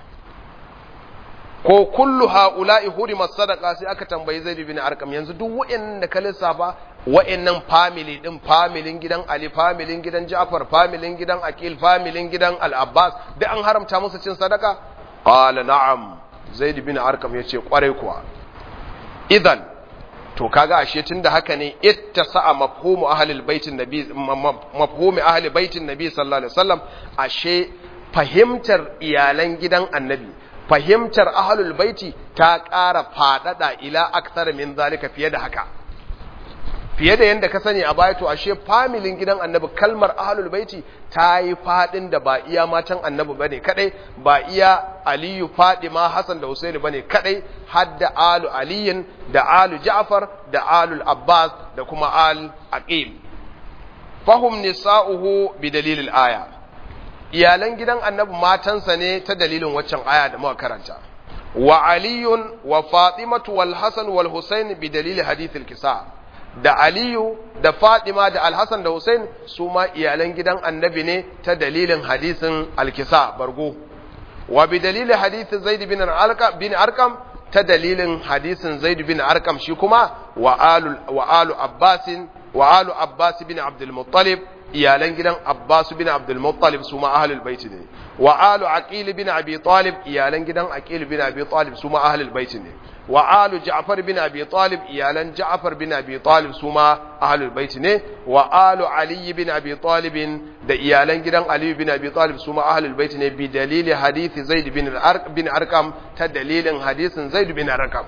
ko kullu ha'ula'i hurima sadaka sai aka tambayi zaid bin arqam yanzu duk wa'annan da ka lissafa wa'annan family din familin gidan ali familin gidan ja'far familin gidan aqil familin gidan al-abbas duk an haramta musu cin sadaka qala na'am zaid bin arqam yace kwarai kuwa idan to kaga ashe tunda haka ne ittasa'a mafhumu ahlil baitin nabi mafhumi ahli baitin nabi sallallahu alaihi wasallam ashe fahimtar iyalan gidan annabi fahimtar ahlul baiti ta ƙara fadada ila akthar min zalika fiye da haka fiye da yanda ka sani a baya to ashe familin gidan annabi kalmar ahlul baiti ta yi fadin da ba iya matan annabi bane kadai ba iya aliyu fadima hasan da husaini bane kadai hadda alu aliyin da alu ja'far da alu abbas da kuma al aqil fahum nisa'uhu bi dalilil aya iyalan gidan annabi matansa ne ta dalilin waccan aya da muka karanta wa aliyun wa fatimatu wal hasan wal husain bi dalili hadithil kisa da aliyu da fatima da alhassan da husain su ma iyalan gidan annabi ne ta dalilin hadisin alkisa bargo wa bi dalili hadisin zaid bin arqam bin arqam ta dalilin hadisin zaid bin arqam shi kuma wa alu wa alu abbasin wa alu abbas bin abdul muttalib iyalan gidan abbas bin abdul muttalib su ma ahlul bait ne wa alu aqil bin abi talib iyalan gidan aqil bin abi talib su ma ahlul bait ne wa alu ja'far bin abi talib iyalan ja'far bin abi talib su ma ahlul bait ne wa alu ali bin abi talib da iyalan gidan ali bin abi talib su ma ahlul bait ne bi dalili hadisi zaid bin al bin arqam ta dalilin hadisin zaid bin arqam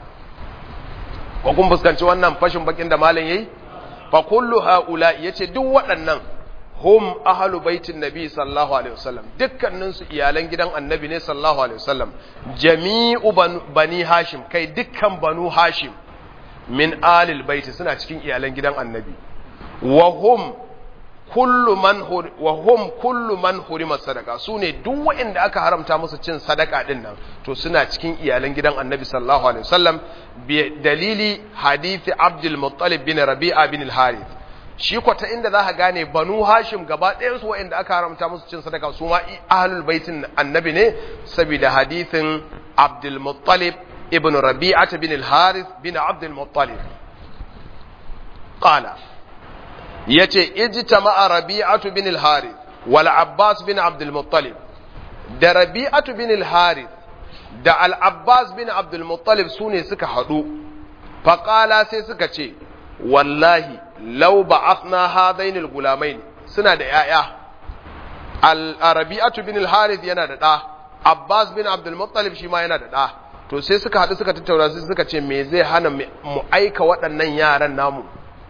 ko kun fuskanci wannan fashin bakin da malam yayi fa kullu haula yace duk waɗannan hum ahlu baitin nabi sallallahu alaihi wasallam dukkanin su iyalan gidan annabi ne sallallahu alaihi wasallam jami'u bani hashim kai dukkan banu hashim min alil baiti suna cikin iyalan gidan annabi wa hum kullu man wa hum kullu man hurima sadaka sune duk waɗanda aka haramta musu cin sadaka din nan to suna cikin iyalan gidan annabi sallallahu alaihi wasallam bi dalili hadisi abdul muttalib bin rabi'a bin al-harith shi kwata inda za ka gane banu hashim gaba ɗayansu waɗanda aka haramta musu cin sadaka su ma ahlul baitin annabi ne saboda hadithin abdul muttalib ibn rabi'at bin al-harith bin abdul muttalib qala yace ijtama'a rabi'atu bin al-harith wal abbas bin abdul muttalib da rabi'atu bin al-harith da al-abbas bin abdul muttalib sune suka hadu faqala sai suka ce wallahi lau ba'athna hadainil gulamain suna da yaya al-arabi'atu bin al-harith yana da da abbas bin abdul muttalib shi ma yana da da to sai suka hadu suka tattauna sai suka ce me zai hana mu aika waɗannan yaran namu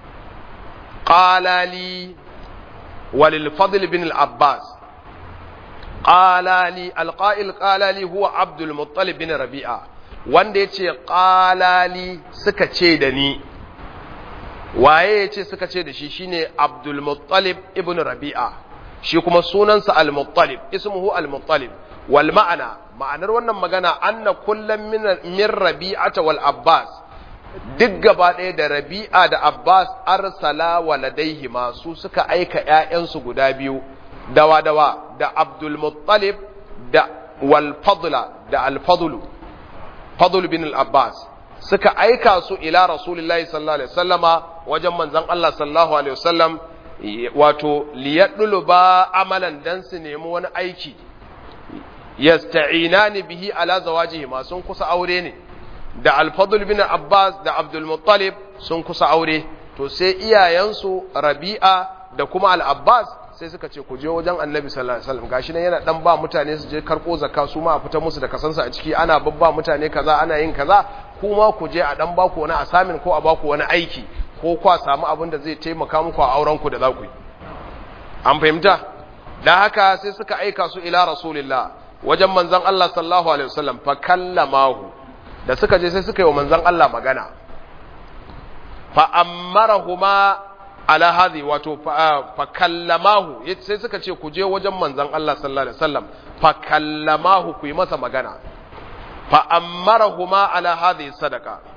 qala li walil fadl bin al-abbas qala li al-qa'il qala li huwa abdul muttalib bin rabi'a wanda yace qala li suka ce da ni waye ya ce suka ce da shi shine Abdul Muttalib ibn Rabi'a shi kuma sunansa Al-Muttalib ismuhu Al-Muttalib wal ma'ana ma'anar wannan magana anna kullum min min Rabi'ata wal Abbas duk gaba ɗaya da Rabi'a da Abbas arsala waladaihi su suka aika ƴaƴansu guda biyu dawa dawa da Abdul Muttalib da wal Fadla da Al Fadlu Fadl bin Al Abbas suka aika su ila Rasulullahi sallallahu alaihi wasallama wajen manzon Allah sallallahu alaihi wasallam wato liyadulu ba amalan dan su nemi wani aiki yasta'inani bihi ala zawajihi ma sun kusa aure ne da Al-Fadl bin Abbas da Abdul Muttalib sun kusa aure to sai iyayensu Rabi'a da kuma Al-Abbas sai suka ce ku je wajen Annabi sallallahu alaihi wasallam gashi nan yana dan ba mutane su je karko zakka su ma a fita musu da kasansa a ciki ana babba mutane kaza ana yin kaza kuma ku je a dan baku wani asamin ko a baku wani aiki ko kwa samu abin da zai taimaka muku a auren ku da za ku yi an fahimta da haka sai suka aika su ila rasulillah wajen manzon Allah sallallahu alaihi wasallam fa kallamahu da suka je sai suka yi wa manzon Allah magana fa ammarahuma ala hadhi wato fa kallamahu sai suka ce ku je wajen manzon Allah sallallahu alaihi wasallam fa kallamahu ku yi masa magana fa ammarahuma ala hadhi sadaqa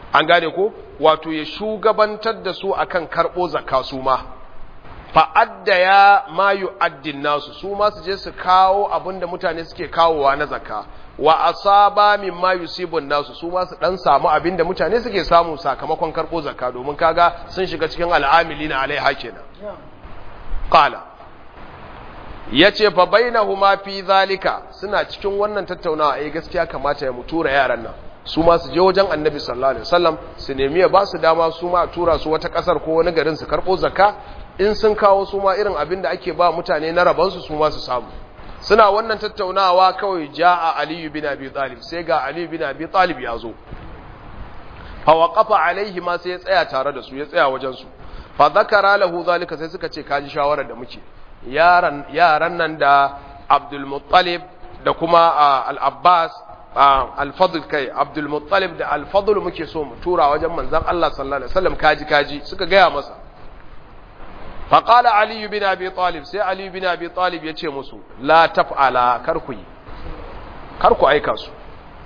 an gane ko wato ya shugabantar da su akan karbo zakka su ma fa addaya ma yu'addin nasu su ma su je su kawo abinda mutane suke kawowa na zakka wa asaba mimma yusibun nasu su ma su dan samu abinda mutane suke samu sakamakon karbo zakka domin kaga sun shiga cikin al'amilina alaiha kenan qala yace fa bainahuma fi zalika suna cikin wannan tattaunawa eh gaskiya kamata ya mutura yaran nan su ma su je wajen annabi sallallahu alaihi wasallam su nemi ya ba su dama su ma tura su wata kasar ko wani garin su karbo zakka in sun kawo su ma irin abin da ake ba mutane na rabansu su ma su samu suna wannan tattaunawa kawai ja'a aliyu bin abi talib sai ga aliyu bin abi talib ya zo fa waqafa alaihi ma sai ya tsaya tare da su ya tsaya wajen su fa zakara lahu zalika sai suka ce kaji shawarar da muke yaran yaran nan da abdul muttalib da kuma al-abbas al-fadl kai abdul muttalib da al-fadl muke so mu tura wajen manzon Allah sallallahu alaihi wasallam kaji kaji suka gaya masa faƙala aliyu bin abi talib sai aliyu bin abi talib ya ce musu la taf'ala karku yi karku aika su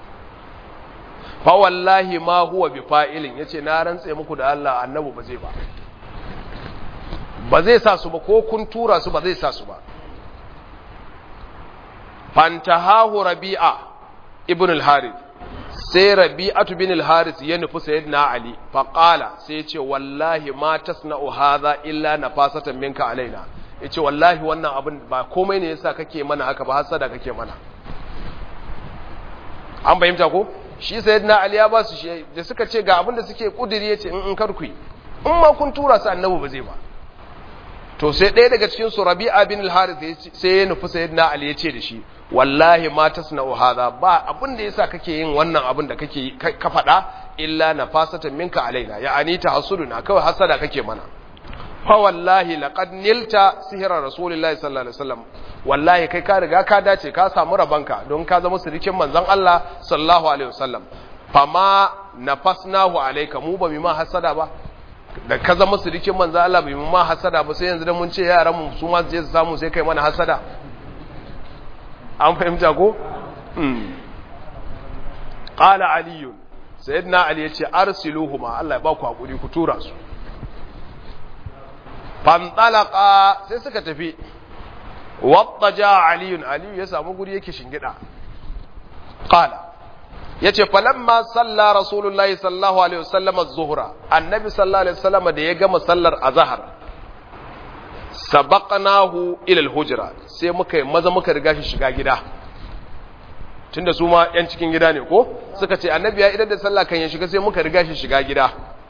fa wallahi ma huwa bi fa'ilin yace na rantse muku da Allah annabi ba zai ba ba zai sa su ba ko kun tura su ba zai sa su ba fantahahu rabi'a ibn al-harith sai rabi'atu bin al-haris ya nufi sayyidina ali fa qala sai ya ce wallahi ma tasna'u hadha illa nafasatan minka alaina yace wallahi wannan abin ba komai ne yasa kake mana haka ba hasada kake mana an bayyanta ko shi sayyidina ali ya ba su shi da suka ce ga abin da suke kudiri yace in in karku in ma kun tura su annabi ba zai ba to sai ɗaya daga cikin su rabi'a bin al-haris sai ya nufi sayyidina ali ya ce da shi wallahi ma tasna'u hadha ba abin da yasa kake yin wannan abin da kake ka faɗa illa nafasatan minka alaina ya'ani tahsuduna kawai hasada kake mana fa wallahi laqad nilta sihra rasulillahi sallallahu alaihi wasallam wallahi kai ka riga ka dace ka samu rabanka don ka zama sirikin manzon Allah sallallahu alaihi wasallam fama nafasnahu alayka mu ba mu ma hasada ba da ka zama sirikin manzon Allah bai mu ma hasada ba sai yanzu da mun ce yaran mu su ma je su samu sai kai mana hasada an fahimta ko? ƙala aliyun sayyidina ali ya ce arsiluhuma Allah ya ba ku haƙuri ku tura su fantalaka sai suka tafi wadda ja aliyun aliyu ya samu guri yake shingida ƙala ya ce falamma salla rasulullahi sallallahu alaihi wasallam az-zuhra annabi sallallahu alaihi wasallam da ya gama sallar azhar sabaqnahu ila al-hujra sai muka yi maza muka riga shi shiga gida tunda su ma yan cikin gida ne ko suka ce annabi ya idan da sallah kan ya shiga sai muka riga shi shiga gida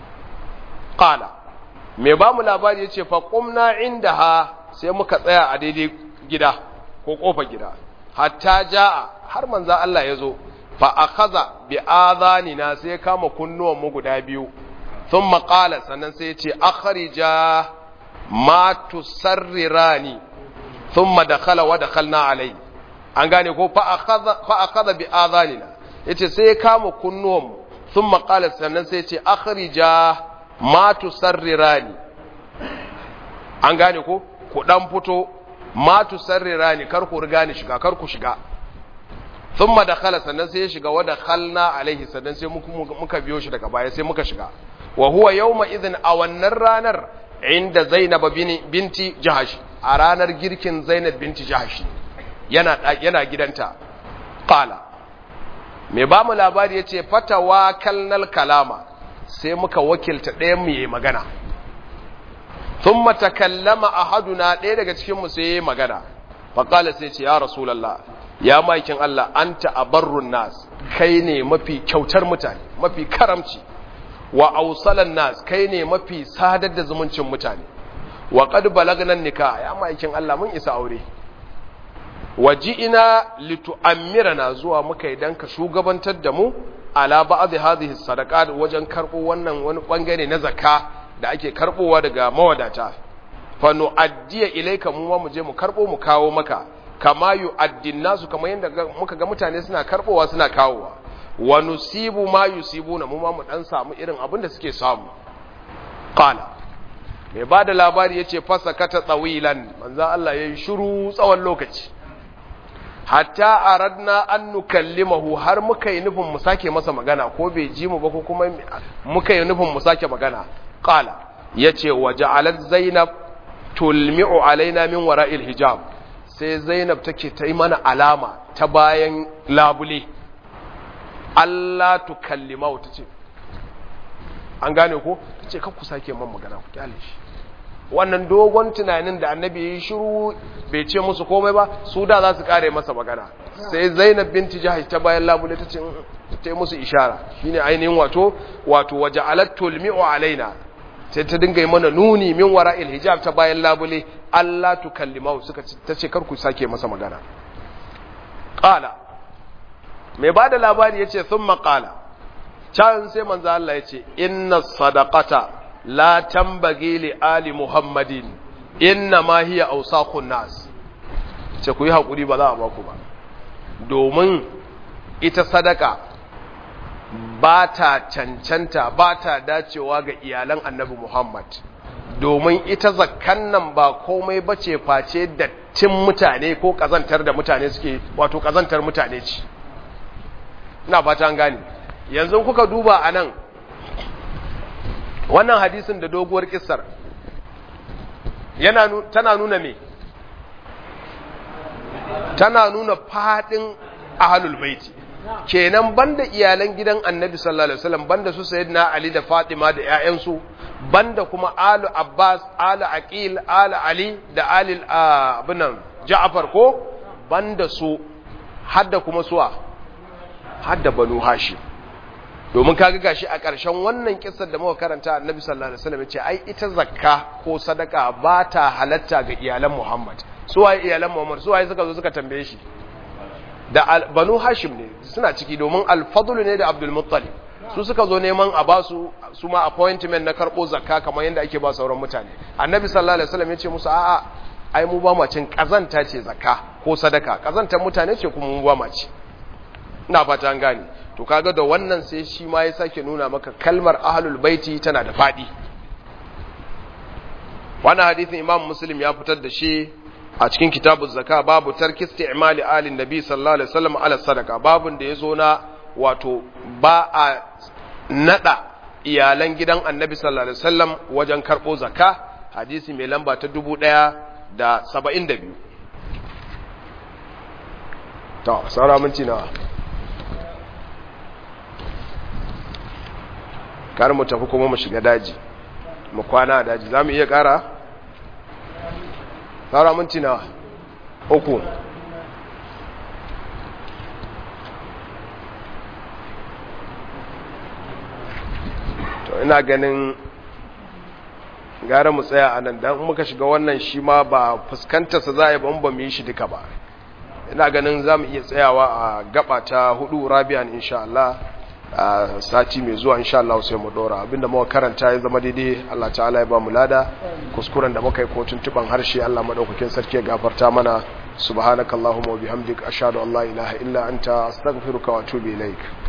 qala me ba mu labari yace fa qumna indaha sai muka tsaya a daidai gida ko kofar gida hatta jaa har manzo Allah ya zo fa akhadha bi adhanina sai kama kunnuwan mu guda biyu thumma qala sannan sai ya ce akhrija ma tusarrirani thumma dakhala wa dakhalna alai an gane ko fa akhadha fa akhadha bi adhanina yace sai ya kama kunnuwan mu thumma qala sannan sai yace akhrija ma tusarrirani an gane ko ku dan fito ma tusarrirani kar ku riga ni shiga kar ku shiga thumma dakhala sannan sai ya shiga wa dakhalna alaihi sannan sai muka biyo shi daga baya sai muka shiga wa huwa yawma idhin a wannan ranar inda Zainab binti Jahash a ranar girkin Zainab binti Jahash yana yana gidanta qala me ba mu labari yace fatawa kalnal kalama sai muka wakilta ɗayan mu yayi magana thumma takallama ahaduna ɗaya daga cikin mu sai yayi magana fa qala sai ce ya rasulullah ya maikin Allah anta abarrun nas kai ne mafi kyautar mutane mafi karamci wa ausalan nas kai ne mafi sadar da zumuncin mutane wa qad balagna nikah ya maikin Allah mun isa aure waji'ina litu'ammirana zuwa muka idan ka shugabantar da mu ala ba'd hadhihi sadaqat wajen karbo wannan wani bangare na zakka da ake karbowa daga mawadata fa nu'addiya ilayka mu mu je mu karbo mu kawo maka kama yu'addin nasu kamar yanda muka ga mutane suna karbowa suna kawowa wa nusibu ma yusibuna mu ma mu dan samu irin abin da suke samu qala mai bada labari yace fasakata tsawilan manzo Allah yayi shiru tsawon lokaci hatta aradna an nukallimahu har muka yi nufin mu sake masa magana ko bai ji mu ba ko kuma muka yi nufin mu sake magana qala yace waja'alat zainab tulmi'u alaina min wara'il hijab sai zainab take ta yi mana alama ta bayan labule Allah tukallimahu tace an gane ko tace kar ku sake man magana ku kyale shi wannan dogon tunanin da annabi ya yi shiru bai ce musu komai ba su da za su kare masa magana sai zainab binti jahash ta bayan labule ta ce ta yi musu ishara shine ainihin wato wato waje alattul mi'u alaina sai ta dinga yi mana nuni min wara'il hijab ta bayan labule Allah tukallimau suka ta ce kar ku sake masa magana qala mai bada labari yace thumma qala can sai manzo Allah yace inna sadaqata la tambage li ali muhammadin inna ma hiya awsaqun nas ce ku yi hakuri ba za a baku ba domin ita sadaka ba ta cancanta ba ta dacewa ga iyalan annabi muhammad domin ita zakkan nan ba komai bace face dattin mutane ko kazantar da mutane suke wato kazantar mutane ce ina fata an gane yanzu kuka duba anan wannan hadisin da doguwar kissar yana tana nuna me tana nuna fadin ahlul baiti kenan banda iyalan gidan annabi sallallahu alaihi wasallam banda su sayyidina ali da fatima da ƴaƴansu banda kuma alu abbas alu aqil alu ali da ali abinan ja'far ko banda su hadda kuma suwa hadda banu hashim domin kaga gashi a ƙarshen wannan kissar da muka karanta annabi sallallahu alaihi wasallam yace ai ita zakka ko sadaka ba ta halatta ga iyalan Muhammad su waye iyalan Muhammad su waye suka zo suka tambaye shi da banu Hashim ne suna ciki domin al-Fadl ne da Abdul Muttalib su suka zo neman a ba su su ma appointment na karbo zakka kamar yadda ake ba sauran mutane annabi sallallahu alaihi wasallam yace musu a'a ai mu ba mu cin kazanta ce zakka ko sadaka kazantar mutane ce kuma mu ba mu ci ina fata an gane to kaga da wannan sai shi ma ya sake nuna maka kalmar ahlul baiti tana da fadi wannan hadisin imam muslim ya fitar da shi a cikin kitabu zaka babu tarki isti'mali alin nabi sallallahu alaihi wasallam ala sadaka babun da yazo na wato ba a nada iyalan gidan annabi sallallahu alaihi wasallam wajen karbo zakka hadisi mai lamba ta 1072 to saura minti nawa kar mu tafi kuma mu shiga daji mu kwana a daji za mu iya kara? tsara minti na uku to ina ganin gara mu tsaya a nan don muka shiga wannan shi ma ba fuskantarsa za a yi ban ba mu yi shi duka ba ina ganin za mu iya tsayawa a gaba ta hudu rabian insha Allah a sati mai zuwa insha Allah sai mu dora abinda muka karanta ya zama daidai Allah ta'ala ya ba mu lada kuskuren da muka yi ko tuntuban harshe Allah madaukakin sarki ya gafarta mana subhanakallahumma wa bihamdika ashhadu an la ilaha illa anta astaghfiruka wa atubu ilaik